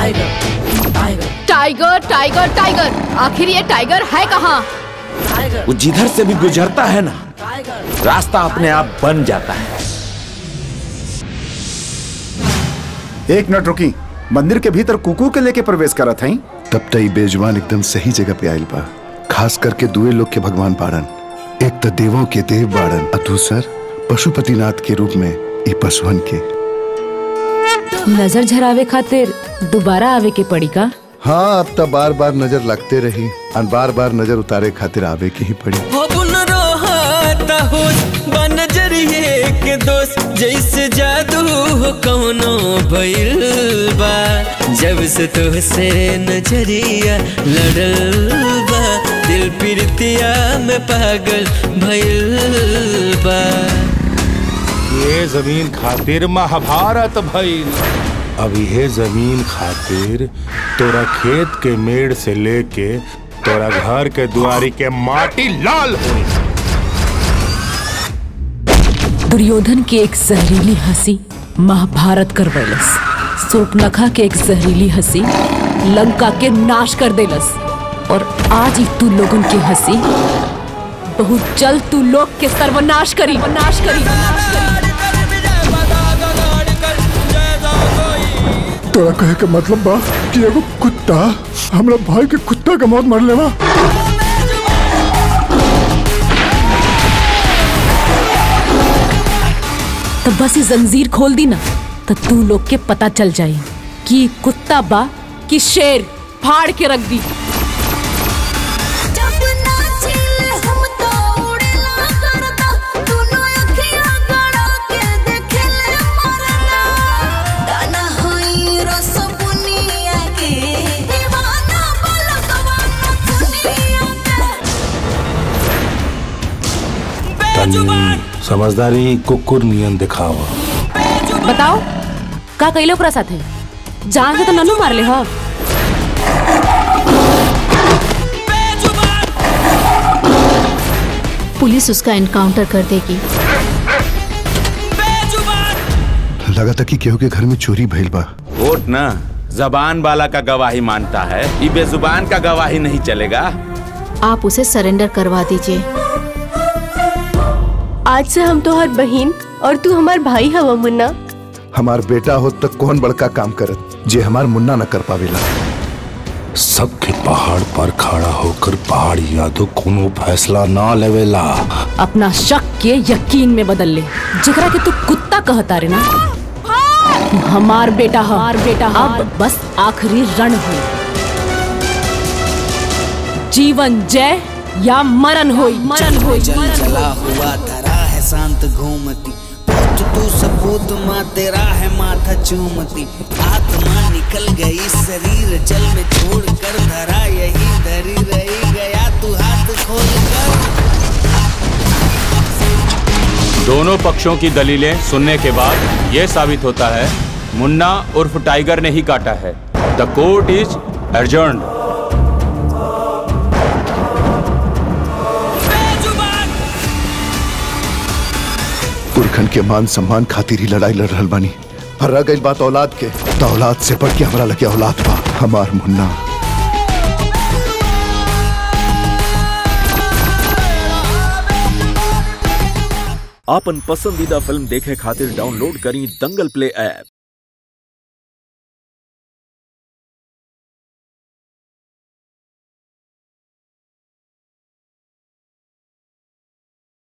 tiger tiger tiger आखिर ये tiger है कहाँ वो जिधर से भी गुजरता है ना रास्ता अपने आप बन जाता है एक मिनट रुकी मंदिर के भीतर कुकुर के लेके प्रवेश करत हई तब तई बेजुबान एकदम सही जगह पे आयल बा खास करके दुए लोग के भगवान बाड़न एक तो देवों के देव बाड़न और दूसर पशुपतिनाथ के रूप में ई पशुहन के नजर झरावे खातिर दोबारा आवे के पड़ी का हाँ अब तो बार बार नजर लगते रही और बार बार नजर उतारे खातिर आवे के ही पड़ी हो बुन रोहाता होश बनजरिए के दोस्त जैसे जादू हो कौनो भइल बा जब से तोहसे नजरिया लड़ल बा दिल प्रीतिया में पागल भइल बा ये जमीन खातिर महाभारत भइल अब ये जमीन खातिर तोरा खेत के मेड़ से लेके तोरा घर के दुआरी के माटी लाल हुई दुर्योधन की एक जहरीली हंसी महाभारत कर वैलस सूर्पनखा के एक जहरीली हंसी लंका के नाश कर देलस और आज ही तू लोगन की हंसी बहुत जल्द तू लोग के सर्वनाश करी नाश करी तोरा कहे के मतलब बा कि एगो कुत्ता हमरा भाई के कुत्ता के मौत मर लेवा तो बस ये जंजीर खोल दी ना तो तू लोग के पता चल जाए कि कुत्ता बा कि शेर फाड़ के रख दी तनी समझदारी कुकुर नियन दिखावा बताओ का कैले ओकरा साथे जान से तो ननू मार ले हा पुलिस उसका एनकाउंटर कर देगी लगा था कि केहू के घर में चोरी भइल बा वोट ना जबान वाला का गवाही मानता है ये बेजुबान का गवाही नहीं चलेगा आप उसे सरेंडर करवा दीजिए आज से हम तो हर बहन और तू हमार भाई हवा मुन्ना हमार बेटा हो तक कौन बड़का काम करत जे हमार मुन्ना न कर पावेला सबके पहाड़ पर खड़ा होकर पहाड़ी यादव कोनो फैसला ना लेवेला अपना शक के यकीन में बदल ले जकरा के तू कुत्ता कहता रे ना हमार बेटा हमार बेटा अब बस आखिरी रण हुई जीवन जय या मरण होई मरण होई जल जला हुआ धरा है शांत घूमती पहुंच तू सपूत माँ तेरा है माथा चूमती आत्मा निकल गई शरीर जल में छोड़ कर धरा यही धरी रही गया तू हाथ खोल कर दोनों पक्षों की दलीलें सुनने के बाद यह साबित होता है मुन्ना उर्फ टाइगर ने ही काटा है द कोर्ट इज एडजर्न पुरखन के मान सम्मान खातिर ही लड़ाई लड़ रहल बानी और रह गई बात औलाद के तो औलाद से बढ़ के हमरा लगे औलाद बा हमार मुन्ना आपन पसंदीदा फिल्म देखे खातिर डाउनलोड करी दंगल प्ले ऐप